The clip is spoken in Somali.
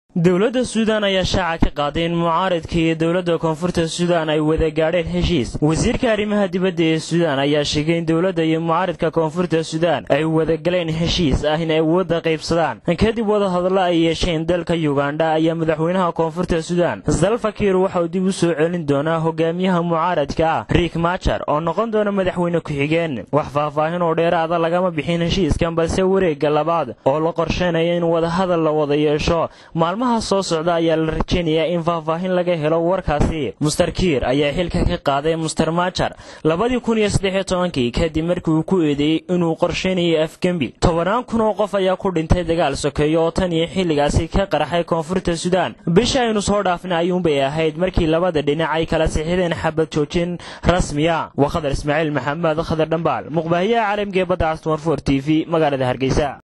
dowladda suudaan ayaa shaaca ka qaaday in mucaaridka iyo dowladda koonfurta suudaan ay wada gaadheen heshiis wasiirka arrimaha dibadda ee suudaan ayaa sheegay in dowladda iyo mucaaridka koonfurta suudaan ay wada galeen heshiis ah in ay wadda qaybsadaan kadib wadahadallo ay yeesheen dalka yugandha ayaa madaxweynaha koonfurta suudaan salfakiir waxa uu dib u soo celin doonaa hogaamiyaha mucaaradka ah riik majar oo noqon doona madaxweyne ku-xigeen wax faahfaahin oo dheeraada lagama bixin heshiiskan balse wareegga labaad oo la qorsheynaya in wadahadal la wada yeesho maalmaha soo socda ayaa la rajaynayaa in faahfaahin laga helo warkaasi muster kiir ayaa xilka ka qaaday muster majar labadii kun iyo saddexiyo tobankii kadib markii uu ku eedeeyey inuu qorsheynayay afgembi tobannaan kun oo qof ayaa ku dhintay dagaal sokeeyo oo tan iyo xilligaasi ka qarxay koonfurta suudaan bisha aynu soo dhaafna ayuunbay ahayd markii labada dhinac ay kala sixideen xabad joojin rasmiya waa khadar ismaaciil maxamed khadar dhambaal muqbaahiyaha caalamka ee badda castumar for t v magaalada hargeysa